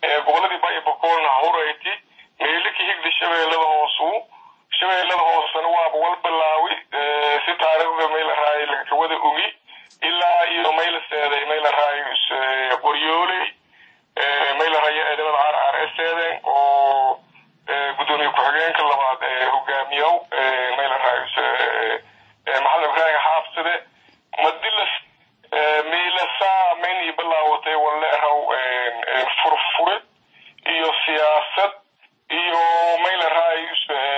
goboladii baya bakoolna hawrayti meelika higda shabeellada hoosu shabeellada hoosena waaba wal bilaawi si taariikhda mayla raayo lakawada ogi ilaa iyo mayla seeday mayla raayo qoryooley mayla raayo eedamada caar caar ee seeden oo gudoomiye ku-xigeenka labaad ee hogaamiyow mayla raayo maxamed ibraahim xaafside madilas miilasaa maynii bilaawatay waleeraw furfurid iyo siyaasad iyo mayla raayo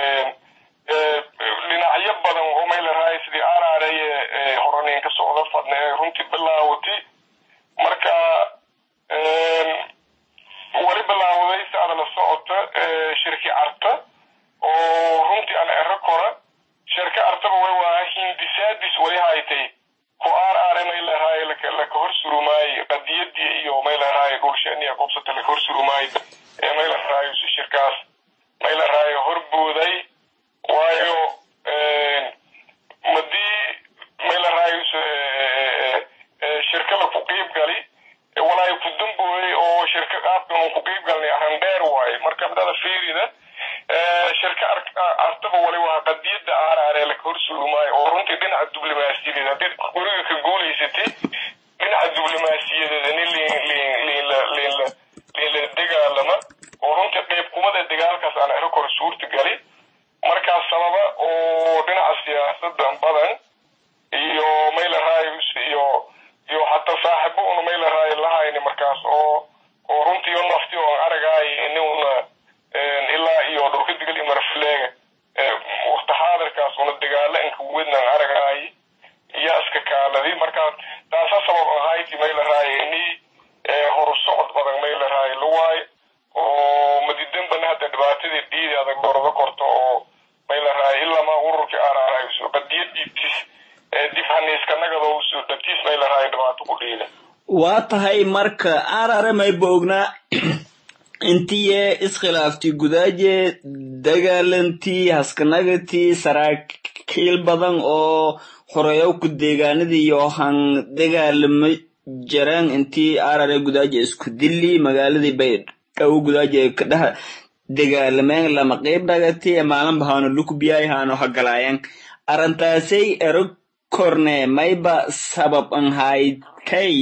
dhinacyo badan oo mayla raayo sidii araareye horanin ka socda fadna ee runtii bilaawatay marka wali bilaawday si ada la socota shirki carta oo runtii aan ero kora shirka artaba way waa hindisaadis wali haytay ku aar aare mayla raayo laka hor surumaayo qadiyadii iyo mayla raayo dhulsheeniya qobsata laka hor surumaayo ee mayla raayo shirkaas mayla raayo horbooday waayo madii mayla raayo shirka laku qiib gali walaayo ku dambooyey oo shirka qaabkan uu ku qiib galnay arrin dheer waaye marka midada fiirida shirka artaba wali waa qadiyada aaraaree laka hor surumaayo oo runtii dhinaca diblomaasiyadeed haddii guriga ka guulaysatay dhinaca diblomaasiyadeed nin liinla dagaalama oo runtii qeybkumada dagaalkaas aan ero kor suurta gali markaas sababa oo dhinaca siyaasada badan iyo mayla raayus iyo iyo hataa saaxibo una mayla raayo lahayni markaas oo oo runtii o nafti oo aragaay inuna ilaa iyo dhulka digal iyo marafleega waqti xaadirkaas una dagaalo inka wednan aragaay iyo iska kaaladi marka taasa sabab ahayti mayla raayo ini horu socod badan mayla raayo lawaayo oo madidanbana hadda dhibaatadii dhiidi adag gordo korto oo mayla raayo ilamaa ururkii araarayso qadiyadiitis dib haniiska nagadowsu dhabtiis mayla raayo dhibaato ku dhiida waa tahay marka arare mayba ognaa intiye iskhilaaftii gudaaje dagaalantii haskanagatii saraakiil badan oo horeyowku deegaanadii iyo han dagaalama jaraan intii arare gudaaje isku dili magaaladii bay dhow gudaaje kadhaha dagaalameen lama qeyb dhagati maalinba haano lukubiyay haano hagalaayan arrintaasay ero korne mayba sabab an haytay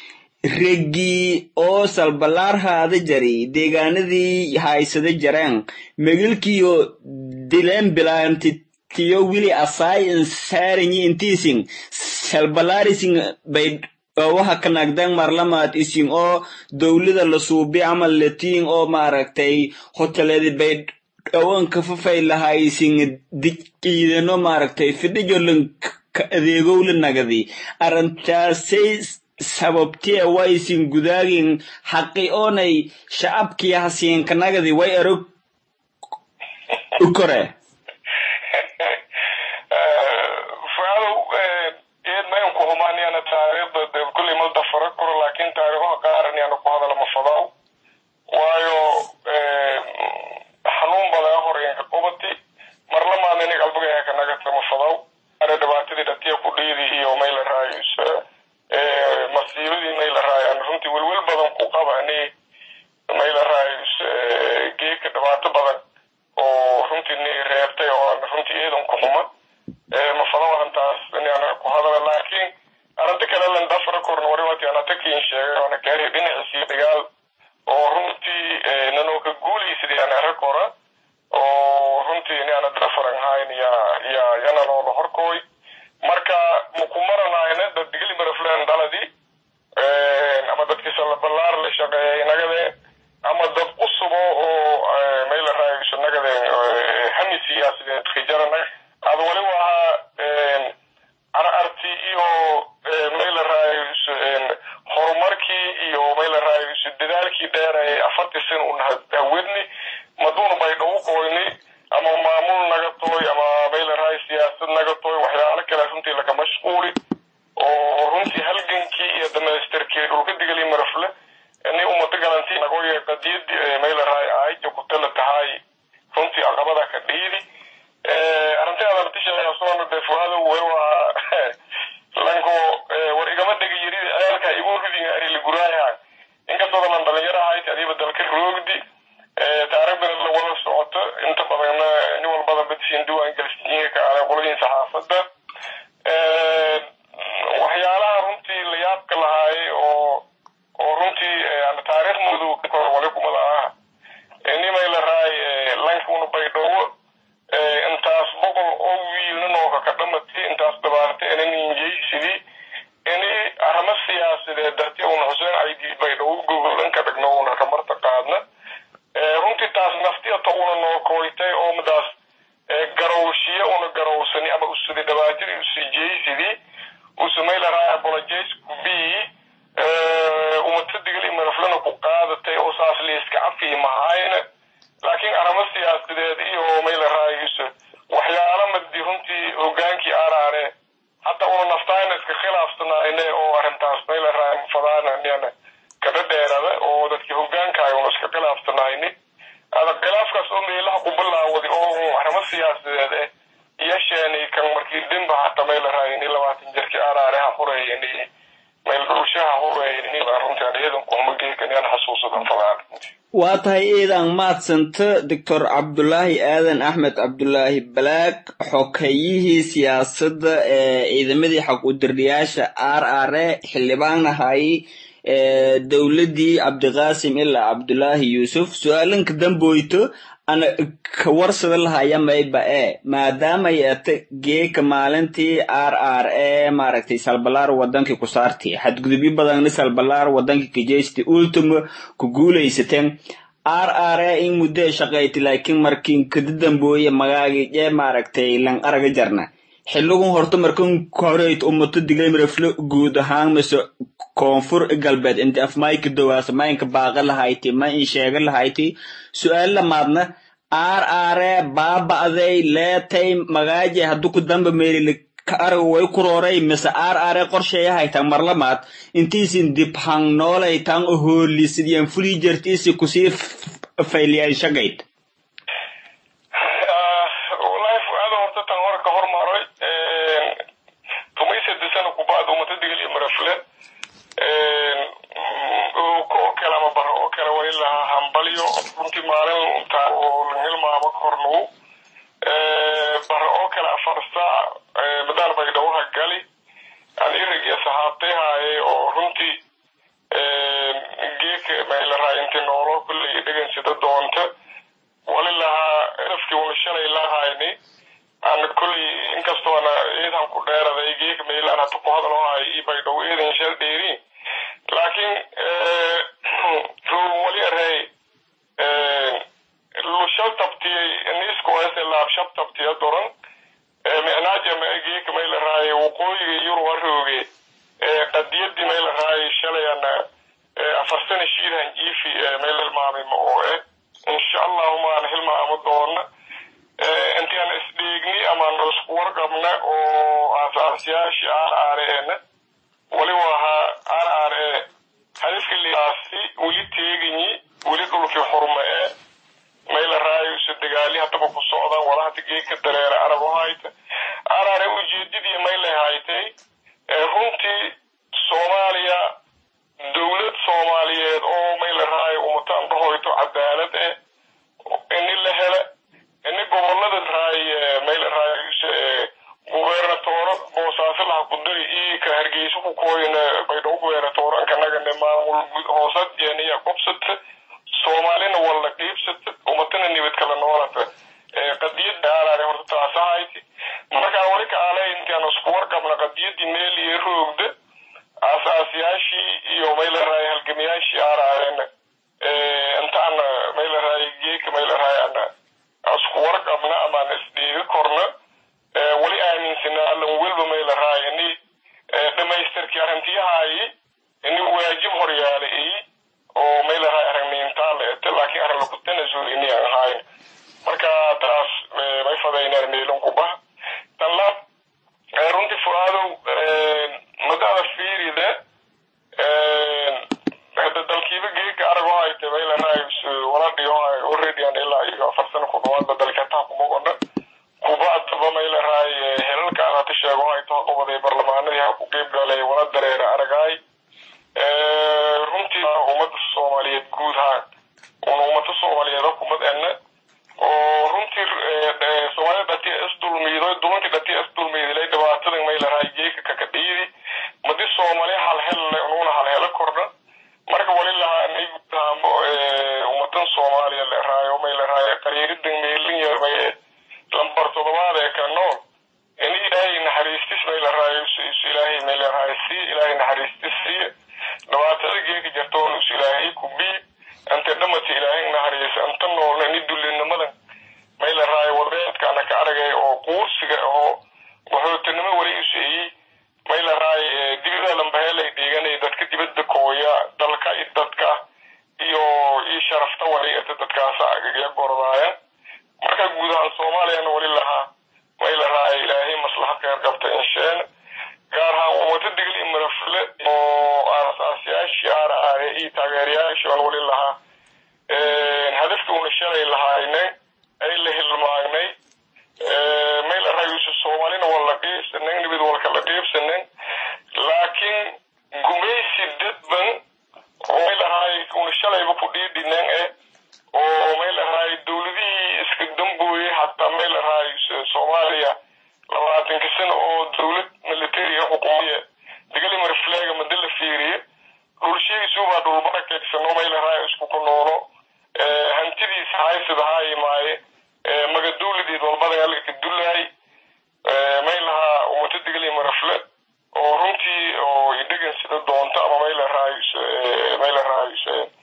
reggii oo salbalaar haada jari deegaanadii haysada jareen megilkiyo dileen bilaanti tiyo wili asaay insaarinyi intiisin salbalaarisin bay waxa ka nagdan marlamaad isin oo dowlada la suubi amal latiin oo maaragtay hoteledi bay dhawanka fafay lahaysin diidano maaragtay fidhijolan ka adeegowla nagadi arrintaasay sababtee waysin gudaagin xaqi oonay shacabkii hasiinka nagadi way erog ukore fuadow eed mayn ku humaaniyana taariikhda de kulley ma dafara karo laakiin taariikhaha qaaran yaana ku hadala ma fadaw waayo xanuun badaa horeenka qubati marlamaad inig albagaya ka nagata ma fadaw are dhibaatadii dhatiya ku dhiidi iyo mayla raayus masiibadii mayla raayo aan runtii welwel badan ku qaba ani mayla raayus geeka dhibaato badan oo runtii ni reebtay oo aan runtii eedan ku xuma ma fadaw arrintaas inaan ku hadala laakiin arrinta kale lan dafra korna wariwati ana takiin sheegay ana kaari dhinaciisii dagaal oo runtii nanoo ka guulaysaday ana ara kora oo runtii ni ana dafaran hayn ya ya yana loola horkooy marka makumaranayna dad digli marafleen dhaladii ama dadkii salaballaar la shaqeeyay nagadeen ama dad cusubo oo mayla raayuso nagadeen hami siyaasadeed khijarana ad wali wahaa ararti iyo mayla raayuso horumarkii iyo mayla raayuso dadaalkii dheer ee afartii sin un hawedni maduuna bay dhawu qoyni ama maamul naga tooy ama mayla raay siyaasad naga tooy waxyaalo kale runtii laga mashquuli oo runtii halgankii iyo dhamaystirkii dhulka digali marafle ni umada galantii nagoye qadiyadii mayla raay aayja ku tala tahay runtii aqabada ka dhiidi arrintaada latishasoona de fuhada way waa lanko war igama dhega yiridi ceelka igu ridin ari liguraayaha inkastoo dalan dhalinyaro ahayti adiiba dalka roogdi taariikhdana la wada socoto inta badanna nin walbada badsiin diwaan gelisiinka ka aday qoladiin saxaafadda waxyaalaha runtii la yaabka lahaayay oo oo runtii taariikh madow kor wali kumada ah nimay la raay lankuna baydhabo intaas boqol oo wiilna nooka ka dhamatay intaas dabaartay inan injeysidii ini arrimo siyaasadeed darti una xuseen aydii baydhabo gogolan ka dhigno una kamarta qaadna runtii taas naftiyata una noo kooytay oo midaas garowshiye una garowsani ama usudi dhabaatadii usijeysidii usumay la raay apologize kubii umata digli maraflana ku qaadatay oo saas liiska cafi mahayna laakiin arrimo siyaasadeed iyo may la raayayso waxyaala madi runtii hogaankii araare hadda una naftaayna iska khilaafsanayne oo arrintaas may la raay fadaana kada dheerada oo dadkii hogaankaay una iska khilaafsanayni ada khilaafkaas oo meelaha ku bilaawday oo arrimo siyaasadeed eh yasheeni kan markii dhinba hata may la raayini labaatan jirkii araare ha hureeyani meel dhulshaha hureeyani runtii aan iyadan kuma geekan yaan xasuusadan fadaan waa tahay iidan maadsanta doctor cabdulaahi aadan axmed cabdulaahi balaag xokayihii siyaasadda ee ciidamadii xaq udirdayaasha r r e xildhibaanahay dowladdii cabdiqaasim ilaa cabdulaahi yuusuf su-aalanka damboyto ana ka warsada lahaya mayba e maadaamay ata geeka maalintii r r e maaragtay salbalaar wadankii ku saartay xadgudubyo badanna salbalaar wadankii kajeysta ultimo ku guulaysateen r r e in muddo shaqayti laakiin markiin kada dambooye magaagii ee maaragtay lan araga jarna xiligun horta markan koreyt umato diglaymaraflo guud ahaan mise koonfur galbeed inta afmayka dowaasa maynka baaqa lahayti ma in sheega lahayti su-aal lamaadna r r e baaba'day leetay magaaje haddu ku damba meelili ka arag way ku rooray mise r r e qorsheeya haytan marlamaad intiisin dib hang noolaytan o hoolisidyan fulii jartiisi kusii fayliyaan shagayd wallahi fuaada horta tan hore ka hormaray tumaysadisana kubaad umata digaliyo marafle oo kale ama bara oo kale wali lahaa hambalyo runtii maalin intaa oo la hilmaamo kornugu bara oo kale afar saac madaan baydhawaha gali aan iragi saxaabtay haaye oo runtii geeka maylaraa inti noolo kulley dhegansida doonta wali lahaa erafkii una shalay lahayni aan kulley inkastoo ana eedan ku dheeraday geeka maylaan hata ku hadalo haayo ii baydhawo eedan shal dheeriin laakiin wali arey lushal tabtiyey niskoese laabshab tabtiya doran micnaaja geeka may la raaye waqooyiga yurub arooge qadiyadii may la raaye shalayana afar sana shiidan jiifi may la hilmaamay ma oo eh insha allahu maan hilmaamo doona intaan isdhiigni amaan isku warqabna oo aasaasyaashii aar aareena wali wahaa aar aare hadafka liaasi weli teeganyi weli dhulkii xurma ee mayla raayusa dagaali haddaba ku socdaan wala hada geedka dareera arab hayta araare ujeedadii maylay haytay runtii soomaaliya dowlad soomaaliyeed oo mayla raayo umataan dhahoyto cadaalad eh ini la hele ini gobolada raay mayla raayusa gubernatooro boosaaso laha kudiri ii ka hargeysa ku kooyna baydhabo gubernatooro ankanagane maamul hoosad yeniya qobsata soomaalina walla qiibsata umatana nibad kala noolata qadiyada aalaale horta taasahayti markaa wali ka aale intaan isku warqabna qadiyadii meel iyo roogda aasaasyaashii iyo mayla raay halgamayaashii aalaaleena intaana mayla raay geeka mayla raay ana isku warqabna amaan isdhiiga korna wali aaminsana allan welba mayla raay ini dhamaystirkii arrintiyahayi ini waajib horyaala iyi oo mayla raay aragniintaa la ete laakiin arrin laku tanasul ini aan ahayn marka taas may fadaynaan meelon ku bah tan la runtii fuaadow madada fiirida hada dalkiiba geeka arago hayte mayla raay wala dhiyo already aan ilaa iyo afar sano ku dhawaadba dalkeetaha kumagona kubaataba mayla raay helalka aan hata sheego hayto haqobaday barlamaanadii ha ku qeyb galay wala dareera aragaay runtii ummadda soomaaliyeed guud haan wadan soomaaliya la eraayo may la eraayo qariiridan meelin yarmay lambar todobaad ee ka nool in ilaahay naxariistis may la eraayo ilaahay may la eraayo sii ilaahay naxariistis siiye dhibaatada geeka jartoon us ilaahay ku bii anta dhamata ilaahay naxariisa anta noolna ni dullinimadan may la eraayo walbeedkaana ka aragay oo quursiga oo waxootanimo wali useeyey may la eraayo dibida lambaheelay dhiiganay dadka dibadda kooya dalka i dadka iyo ii sharafta wali ata dadkaasa agagya gordaaya marka guud ahaan soomaaliyana wali lahaa may la eraayo ilaahay maslaxad kheyr qabta insheen gaar ahaan wata digil i marafle oo aasaasyaashii aaraaye iyo taageerayaashii aan wali lahaa hadafka una shalay lahaynay ay la hilmaagnay may la raayusa soomaalina waa la qiibsanen nibid walka la qiibsanen laakiin gumaysi dadban oo may lahaay una shalayba ku dhiidhinen eh oo may lahaay dowladihii iska dambooyey hataa may lahaay soomaaliya labaatanka sano oo dowlad militariga xukumiya digali marfleega mada la fiiriye dhulshigiisuubaa dhulbarakeegsano may lahaay isku ku noolo hantidiisa haysida haayimaaye maga dowladeed walbada alka dullahay may lahaa umata digali marafle oo runtii oo idhegan sida doonto ama may la raayus may la raayus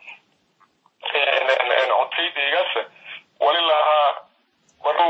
codkaydaygaas wali lahaa maruu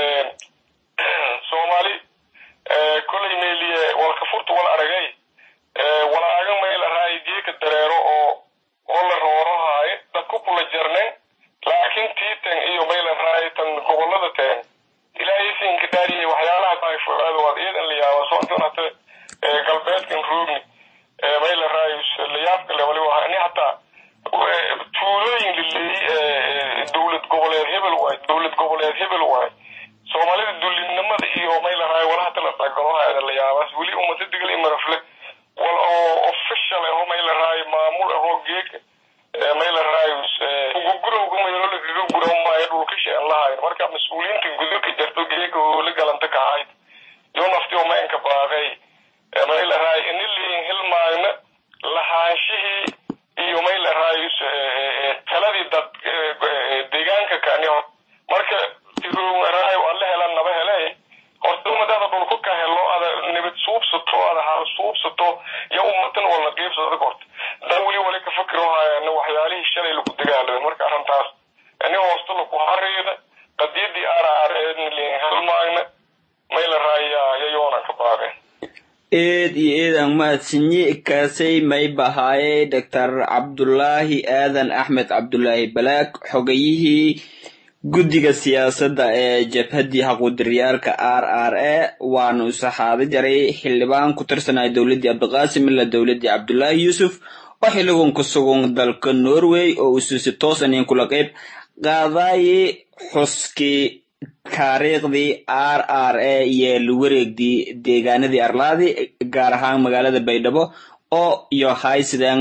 soomaali kolay meeliye walka furta wal aragay walaaga may la raay geeka dareero oo oo la roorohaaye dadku kula jarnen laakiin tiitan iyo may la raay tan gobolada teen ilaahay siinka dhaariye waxyaalaha taayfoaada waad iidan la yaaba soontan hata galbeedkan roogni may la raayus layaabka le waliba ani hataa tuulooyin laleeyey dowlad goboleed hebel waay dowlad goboleed hebel waay soomaalida dullinimada iyo may la raay walahata la dhagalohaada la yaabaas weli umata digal imarafle wal oo official aho may la raay maamul ahoo geeka may la raayus gugurowga mayolo lagaga guraw maayo dhulkashi aan lahayn marka mas-uuliyiinta gudurka jarto geeka oo la galanta ka ahayd yo nafti oo maynka baaqay may la raay iniliin hilmaagna lahaanshihii iyo may la raayus taladii dad deegaanka kani marka tiroraay aan la helan naba hele horta umadaada dhulku ka helo ada nibad suubsato ada hal suubsato iyo umatan wala qiibsada horta dan weli wali ka fakiro haayana waxyaalihii shalay lagu dagaalamay marka arrintaas ani hoosta laku hariida qadiyadii araar halmaagna may la raayaa yayoona ka baaqeen eed iyo eed aan mahadsanyi kaasay may bahaaye doctor cabdulaahi aadan axmed cabdulaahi balaag xogayihii guddiga siyaasadda ee jabhaddii xaquudiriyaalka r r a waanu isaxaado jaray xildhibaan ku tirsanaya dowladdii cabdiqaasim ila dowladdii cabdulaahi yuusuf oo xilligan ku sugan dalka norway oo usuusi toosanin kula qayb qaadaaye xuskii taariikhdii r r a iyo lawareegdii deegaanadii arlaadi gaar ahaan magaalada baydhabo oo iyo haysidan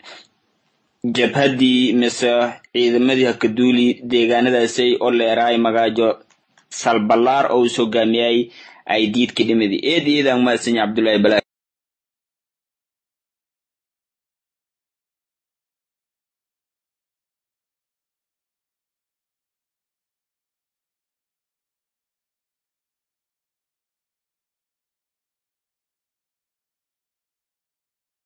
jabhaddii mise ciidamadii hakaduuli deegaanadaasay oo leeraay magaajo salbalaar oo us hogaamiyay ay diidka dhimadi eed eedaan mahadsanyi cabdullaahi bala